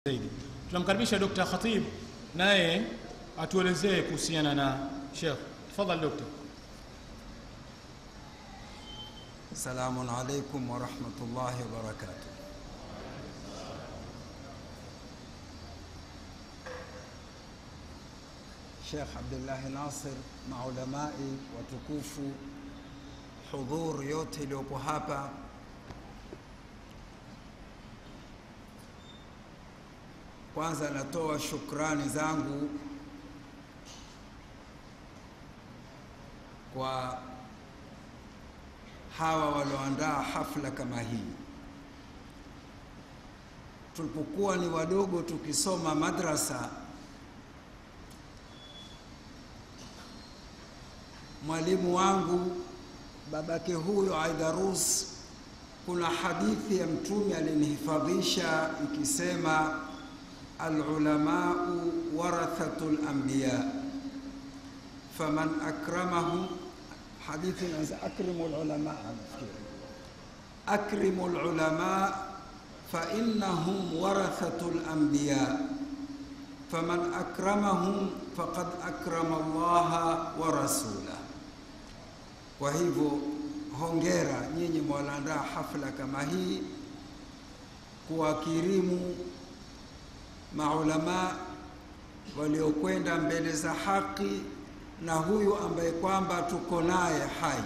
zaidi. Tunamkaribisha Dr. Khatib naye atuelezee kuhusiana na Sheikh. Tafadhali Dr. Assalamu alaikum warahmatullahi wabarakatuh. Sheikh Abdullahi Nasir, maulamai watukufu, hudhur yote iliyopo hapa, kwanza natoa shukrani zangu kwa hawa walioandaa hafla kama hii. Tulipokuwa ni wadogo tukisoma madrasa, mwalimu wangu babake huyo Aidarus, kuna hadithi ya Mtume alinihifadhisha ikisema, alulamau warathatu lambiya faman akramahum hadithi inaanza akrimu lulama, nafikiri akrimu lulama fa innahum warathatu lambiya faman akramahum faqad akrama Allaha wa rasulah. Kwa hivyo hongera nyinyi mwalaandaa hafla kama hii kuwakirimu maulama waliokwenda mbele za haki na huyu ambaye kwamba tuko naye hai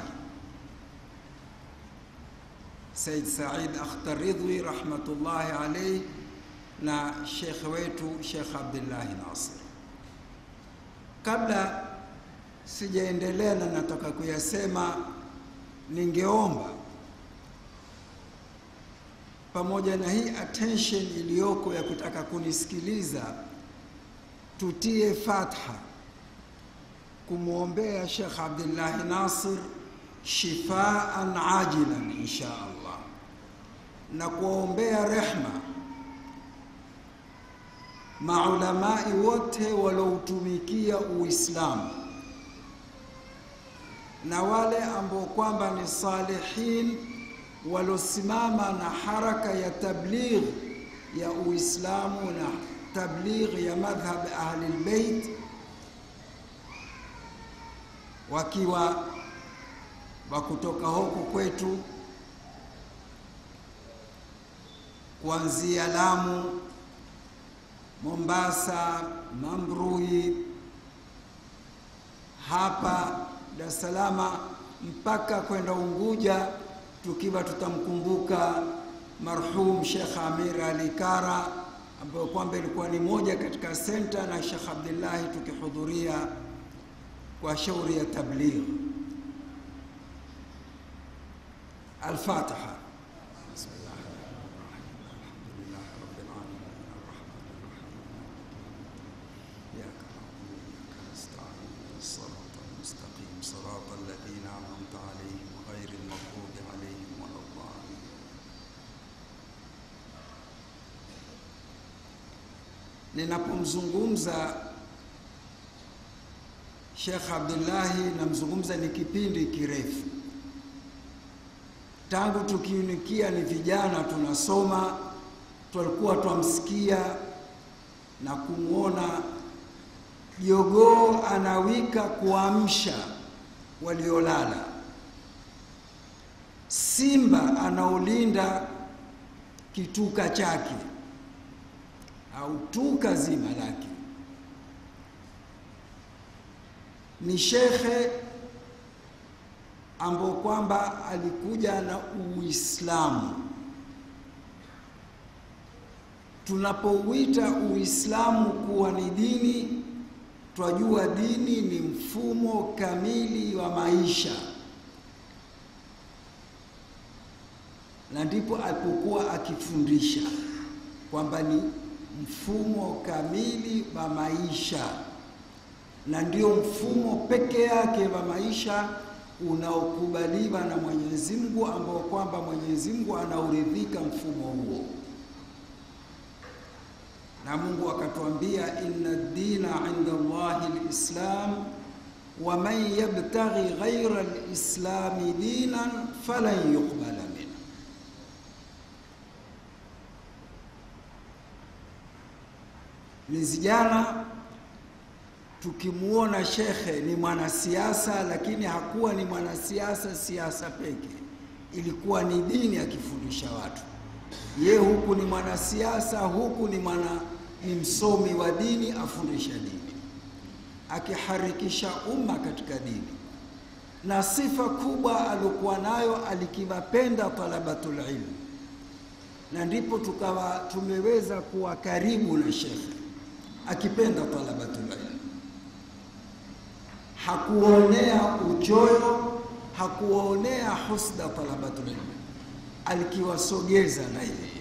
Said Said Akhtar Ridwi rahmatullahi alayhi na shekhe wetu Sheikh Abdullahi Nasir. Kabla sijaendelea na nataka kuyasema, ningeomba pamoja na hii attention iliyoko ya kutaka kunisikiliza, tutie fatha kumwombea Sheikh Abdullahi Nasir shifaan ajilan insha Allah, na kuwaombea rehma maulamai wote walioutumikia Uislamu na wale ambao kwamba ni salihin waliosimama na haraka ya tabligh ya Uislamu na tabligh ya madhhab ahli albayt wakiwa wa kutoka huku kwetu kuanzia Lamu, Mombasa, Mambrui, hapa Dar es Salaam mpaka kwenda Unguja, tukiwa tutamkumbuka marhum Sheikh Amir Ali Kara ambayo kwamba ilikuwa ni moja katika senta na Sheikh Abdullahi tukihudhuria kwa shauri ya tabligh. Al-Fatiha. Ninapomzungumza Sheikh Abdullahi namzungumza ni kipindi kirefu tangu tukiunikia ni vijana tunasoma, tulikuwa twamsikia na kumwona jogoo anawika kuamsha waliolala, simba anaolinda kituka chake au tuka zima lake. Ni shekhe ambao kwamba alikuja na Uislamu. Tunapouita Uislamu kuwa ni dini, twajua dini ni mfumo kamili wa maisha, na ndipo alipokuwa akifundisha kwamba ni mfumo kamili wa maisha, na ndio mfumo peke yake wa maisha unaokubaliwa na Mwenyezi Mungu ambao kwamba Mwenyezi Mungu anauridhika mfumo huo, na Mungu akatuambia inna dina inda Allahi lislam wa man yabtaghi ghaira lislami dinan falan yuqbala minhu Mwezi jana tukimuona shekhe ni mwanasiasa, lakini hakuwa ni mwanasiasa siasa peke, ilikuwa ni dini akifundisha watu. Ye huku ni mwanasiasa, huku ni mwana ni msomi wa dini, afundisha dini, akiharikisha umma katika dini. Na sifa kubwa aliokuwa nayo, alikiwapenda talabatul ilm, na ndipo tukawa tumeweza kuwa karibu na shekhe, akipenda talabatul ilm hakuonea uchoyo, hakuonea husda talabatul ilm, alikiwasogeza na yeye.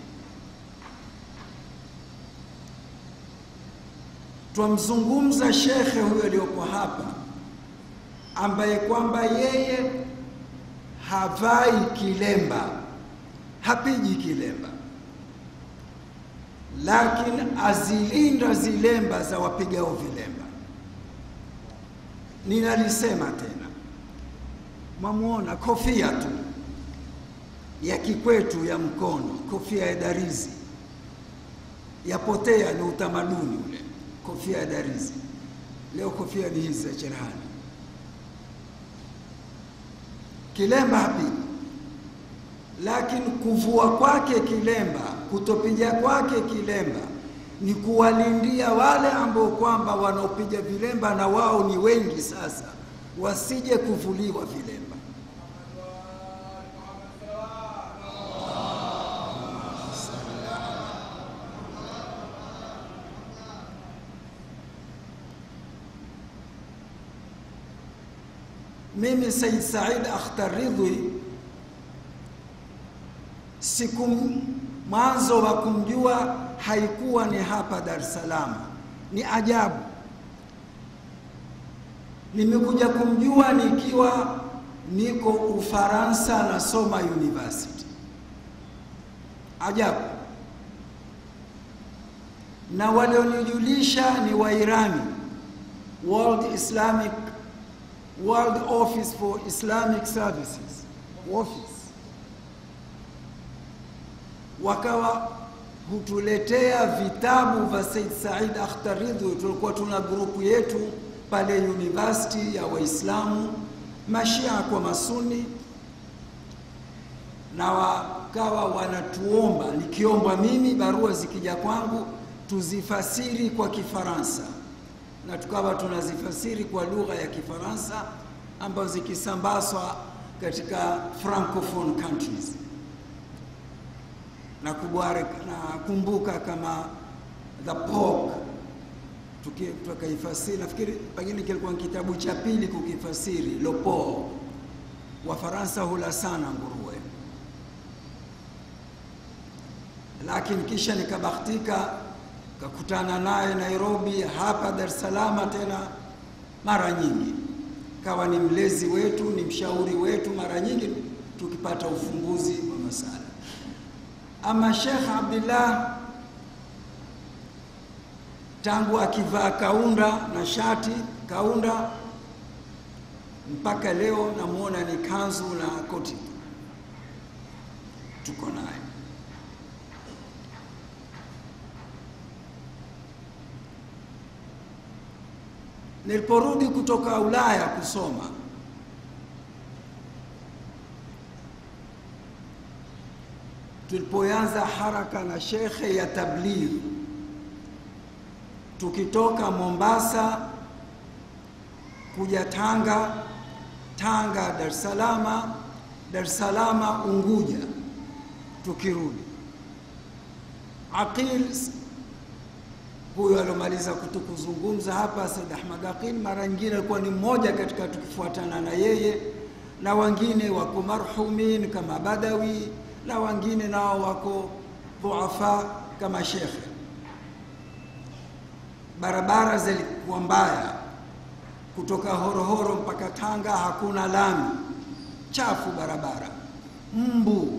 Twamzungumza shekhe huyo aliyoko hapa, ambaye kwamba yeye havai kilemba, hapiji kilemba, lakini azilinda zilemba za wapigao vilemba. Ninalisema tena, mwamuona kofia tu ya kikwetu ya mkono, kofia ya darizi yapotea, ni utamaduni ule, kofia ya darizi. Leo kofia ni hizi za cherehani. Kilemba hapigi, lakini kuvua kwake kilemba, kutopiga kwake kilemba ni kuwalindia wale ambao kwamba wanaopiga vilemba na wao ni wengi sasa, wasije kuvuliwa vilemba. Mimi Said Said Akhtar Ridhi siku mwanzo wa kumjua haikuwa ni hapa Dar es Salaam, ni ajabu. Nimekuja kumjua nikiwa niko Ufaransa nasoma university. Ajabu. Na walionijulisha ni Wairani, World Islamic World Office for Islamic Services office, wakawa hutuletea vitabu vya Said Said Akhtar Ridhi. Tulikuwa tuna grupu yetu pale university ya Waislamu mashia kwa masuni, na wakawa wanatuomba, nikiombwa mimi, barua zikija kwangu tuzifasiri kwa Kifaransa, na tukawa tunazifasiri kwa lugha ya Kifaransa ambazo zikisambazwa katika francophone countries na nakumbuka kama the Pope tukaifasiri, nafikiri pengine kilikuwa ni kitabu cha pili kukifasiri Le Pope. Wafaransa hula sana nguruwe, lakini kisha nikabahatika kakutana naye Nairobi, hapa Dar es Salaam tena mara nyingi, kawa ni mlezi wetu, ni mshauri wetu, mara nyingi tukipata ufumbuzi wa masala ama Sheikh Abdullah tangu akivaa kaunda na shati kaunda mpaka leo namwona ni kanzu na koti, tuko naye. Niliporudi kutoka Ulaya kusoma tulipoanza haraka na shekhe ya tabligh, tukitoka Mombasa kuja Tanga, Tanga Dar es Salaam, Dar es Salaam Unguja, tukirudi Aqil huyo aliomaliza kutukuzungumza hapa, Said Ahmad Aqil, mara nyingine alikuwa ni mmoja katika tukifuatana na yeye, na wengine wako marhumin kama Badawi na wengine nao wako dhuafa kama shekhe. Barabara zilikuwa mbaya, kutoka Horohoro mpaka Tanga hakuna lami, chafu barabara, mbu.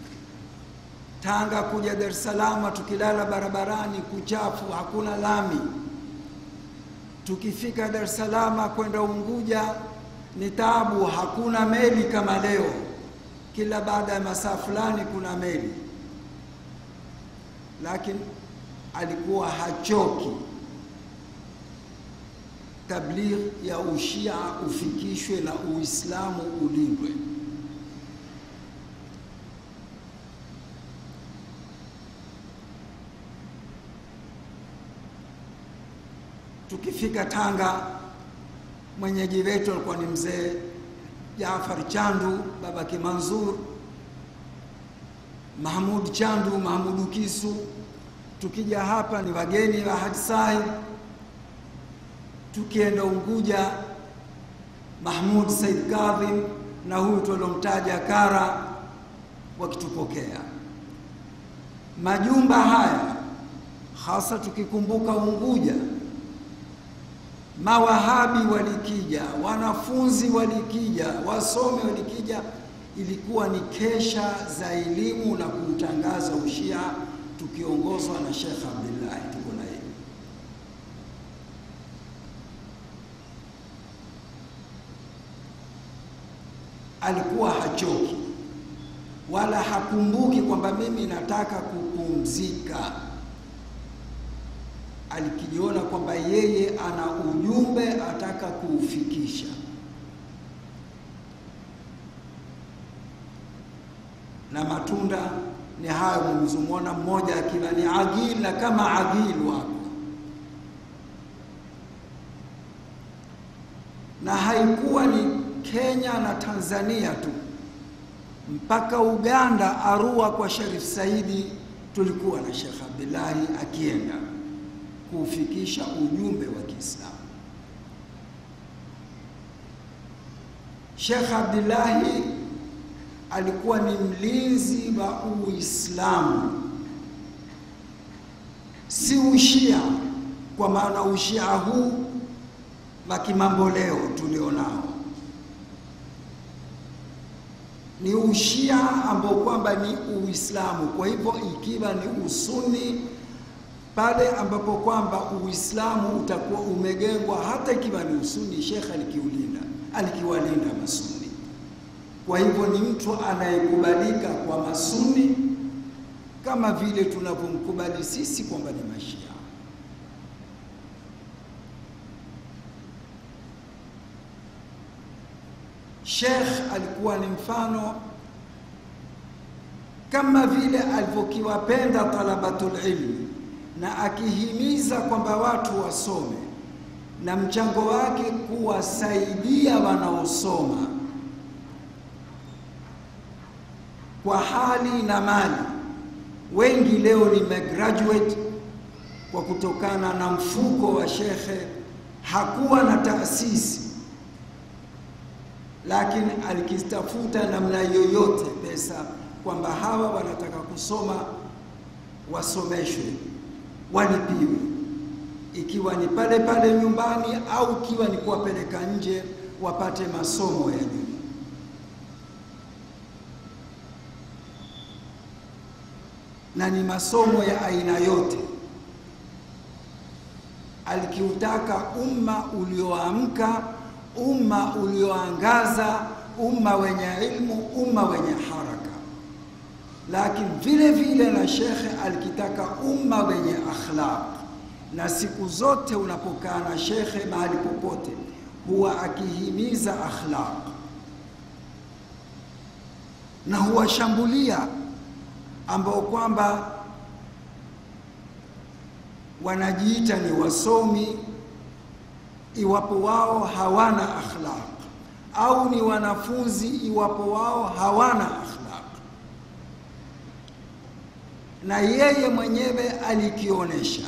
Tanga kuja Dar es Salaam, tukilala barabarani kuchafu, hakuna lami. Tukifika Dar es Salaam kwenda Unguja ni taabu, hakuna meli kama leo kila baada ya masaa fulani kuna meli, lakini alikuwa hachoki tabligh ya ushia ufikishwe na Uislamu ulindwe. Tukifika Tanga, mwenyeji wetu alikuwa ni mzee Jaafar Chandu, babake Manzur, Mahmud Chandu, Mahmudu Kisu. Tukija hapa ni wageni wa Haji Sahib. Tukienda Unguja, Mahmud Said Kadhim na huyu tuliomtaja Kara wakitupokea. Majumba haya hasa tukikumbuka Unguja, mawahabi walikija, wanafunzi walikija, wasomi walikija. Ilikuwa ni kesha za elimu na kuutangaza ushia, tukiongozwa na Sheikh Abdullahi, tuko na yeye. Alikuwa hachoki wala hakumbuki kwamba mimi nataka kupumzika alikijiona kwamba yeye ana ujumbe ataka kuufikisha. Na matunda ni hayo mlizomwona, mmoja akiwa ni agil na kama agil wako, na haikuwa ni Kenya na Tanzania tu, mpaka Uganda, Arua kwa Sharif Saidi, tulikuwa na Sheikh Abdullahi akienda kuufikisha ujumbe wa Kiislamu. Sheikh Abdullahi alikuwa ni mlinzi wa Uislamu, si ushia, kwa maana ushia huu wa kimambo leo tulionao ni ushia ambao kwamba ni Uislamu. Kwa hivyo ikiwa ni usuni pale ambapo kwamba Uislamu utakuwa umegengwa, hata ikiwa ni usuni, Sheikh alikiulinda, alikiwalinda masuni. Kwa hivyo ni mtu anayekubalika kwa masuni kama vile tunavyomkubali sisi kwamba ni mashia. Sheikh alikuwa ni mfano kama vile alivyokiwapenda talabatul ilmi na akihimiza kwamba watu wasome na mchango wake kuwasaidia wanaosoma kwa hali na mali. Wengi leo nimegraduate kwa kutokana na mfuko wa shekhe, hakuwa na taasisi, lakini alikitafuta namna yoyote pesa kwamba hawa wanataka kusoma wasomeshwe walipiwe, ikiwa ni pale pale nyumbani au ikiwa ni kuwapeleka nje wapate masomo ya juu. Na ni masomo ya aina yote. Alikiutaka umma ulioamka, umma ulioangaza, umma wenye ilmu, umma wenye haraka lakini vile vile na shekhe alikitaka umma wenye akhlaq, na siku zote unapokaa na shekhe mahali popote huwa akihimiza akhlaq na huwashambulia ambao kwamba wanajiita ni wasomi, iwapo wao hawana akhlaq, au ni wanafunzi, iwapo wao hawana akhlaq na yeye mwenyewe alikionyesha.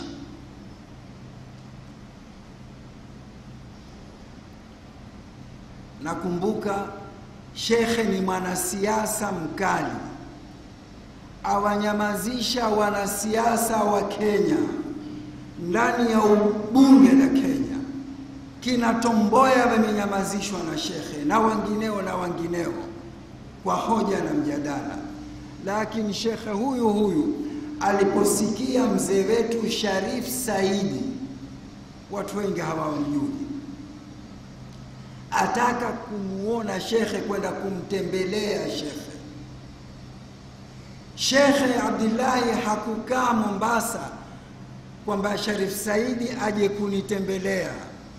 Nakumbuka shekhe ni mwanasiasa mkali, awanyamazisha wanasiasa wa Kenya ndani ya bunge la Kenya. Kina Tomboya wamenyamazishwa na shekhe na wengineo na wengineo kwa hoja na mjadala lakini shekhe huyu huyu aliposikia mzee wetu Sharif Saidi, watu wengi hawamjui, ataka kumuona shekhe, kwenda kumtembelea shekhe. Shekhe Abdullahi hakukaa Mombasa kwamba Sharif Saidi aje kunitembelea.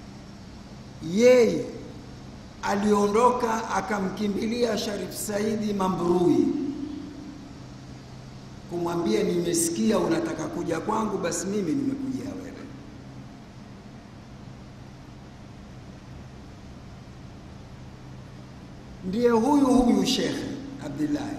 Yeye aliondoka akamkimbilia Sharif Saidi Mambrui kumwambia, nimesikia unataka kuja kwangu, basi mimi nimekujia wewe. Ndiye huyu huyu Shekhe Abdullahi.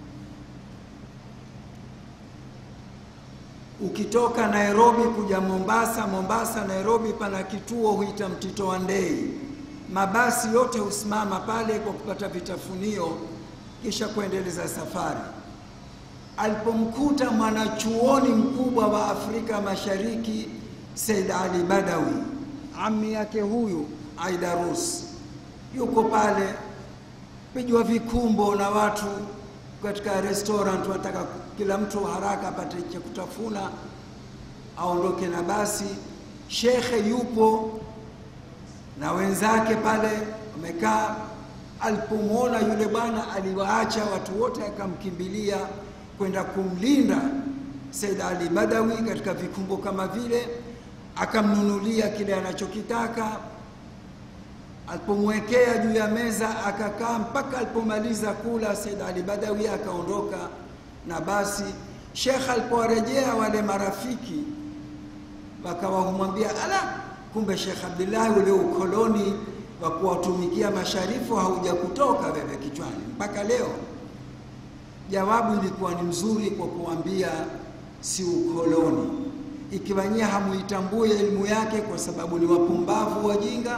Ukitoka Nairobi kuja Mombasa, Mombasa Nairobi, pana kituo huita Mtito wa Ndei. Mabasi yote husimama pale kwa kupata vitafunio, kisha kuendeleza safari. Alipomkuta mwanachuoni mkubwa wa Afrika Mashariki Said Ali Badawi, ami yake huyu Aidarus, yuko pale pigwa vikumbo na watu katika restaurant, wataka kila mtu haraka apate cha kutafuna aondoke na basi. Shekhe yupo na wenzake pale wamekaa. Alipomwona yule bwana, aliwaacha watu wote, akamkimbilia kwenda kumlinda Said Ali Badawi katika vikumbo kama vile, akamnunulia kile anachokitaka alipomwekea juu ya meza akakaa mpaka alipomaliza kula. Said Ali Badawi akaondoka na basi. Shekh alipowarejea wale marafiki wakawa humwambia, ala, kumbe Shekh Abdullahi, ule ukoloni wa kuwatumikia masharifu hauja kutoka wewe kichwani mpaka leo. Jawabu ilikuwa ni mzuri kwa kuambia si ukoloni, ikiwa nyie hamuitambue elimu yake kwa sababu ni wapumbavu wajinga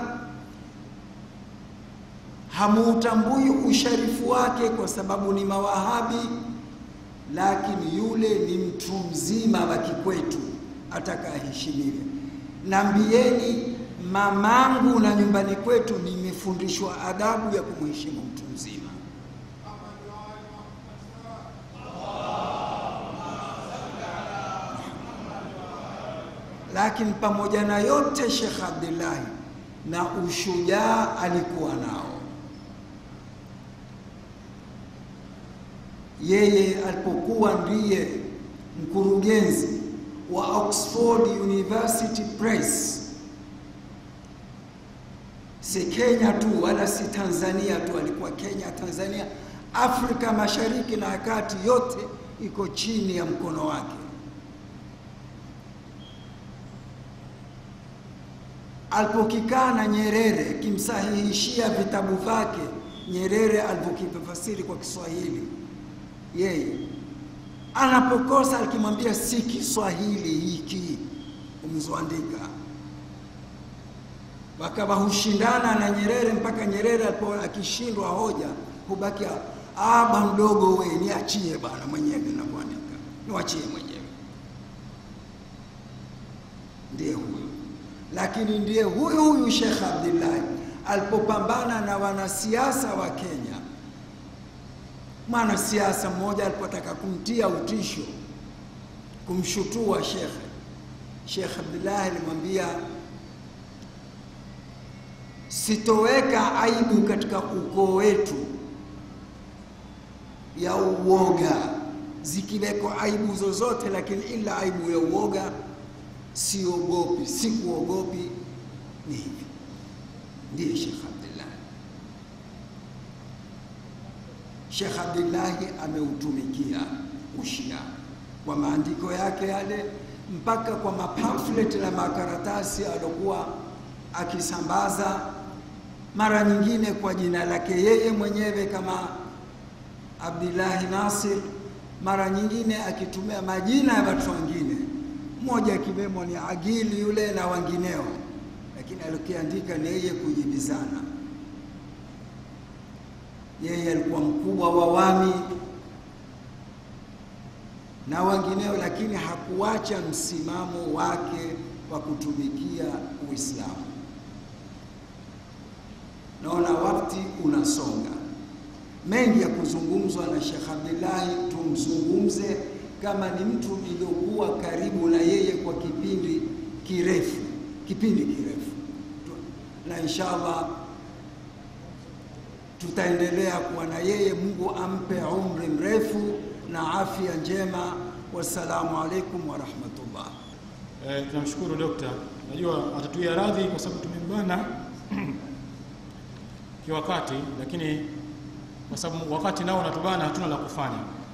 hamuutambui usharifu wake kwa sababu ni mawahabi, lakini yule ni mtu mzima wa kikwetu, ataka aheshimiwe. Nambieni mamangu na nyumbani kwetu nimefundishwa adabu ya kumheshimu mtu mzima. Lakini pamoja na yote, Sheikh Abdullahi na ushujaa alikuwa nao. Yeye alipokuwa ndiye mkurugenzi wa Oxford University Press, si Kenya tu wala si Tanzania tu, alikuwa Kenya, Tanzania, Afrika Mashariki na ya Kati, yote iko chini ya mkono wake. Alipokikaa na Nyerere kimsahihishia vitabu vyake Nyerere alivyokifasiri kwa Kiswahili, yeye anapokosa alikimwambia si Kiswahili hiki umezoandika. Wakawa hushindana na Nyerere mpaka Nyerere alipo akishindwa hoja hubaki aba mdogo, we niachie bwana mwenyewe navyoandika, niwachie mwenyewe. Ndiye huyu lakini ndiye huyu huyu Sheikh Abdullahi alipopambana na wanasiasa wa Kenya. Mwanasiasa mmoja alipotaka kumtia utisho, kumshutua shekhe, Sheikh Abdullahi alimwambia, sitoweka aibu katika ukoo wetu ya uoga, zikiweko aibu zozote, lakini ila aibu ya uoga siogopi, sikuogopi. Ni hivi, ndiye Sheikh Abdullahi. Sheikh Abdullahi ameutumikia ushia kwa maandiko yake yale, mpaka kwa mapamphlet na makaratasi aliokuwa akisambaza, mara nyingine kwa jina lake yeye mwenyewe kama Abdullahi Nasir, mara nyingine akitumia majina ya watu wengine mmoja akiwemo ni Agili yule na wengineo, lakini alikiandika ni yeye kujibizana. Yeye alikuwa mkubwa wa wami na wengineo, lakini hakuacha msimamo wake wa kutumikia Uislamu. Naona wakati unasonga, mengi ya kuzungumzwa na Sheikh Abdullahi, tumzungumze kama ni mtu niliokuwa karibu na yeye kwa kipindi kirefu, kipindi kirefu, na inshallah tutaendelea kuwa na yeye. Mungu ampe umri mrefu na afya njema. Wassalamu alaikum wa rahmatullah. eh, tunamshukuru dokta najua atatuia radhi kwa sababu tumembana kiwakati lakini kwa sababu wakati nao unatubana hatuna la kufanya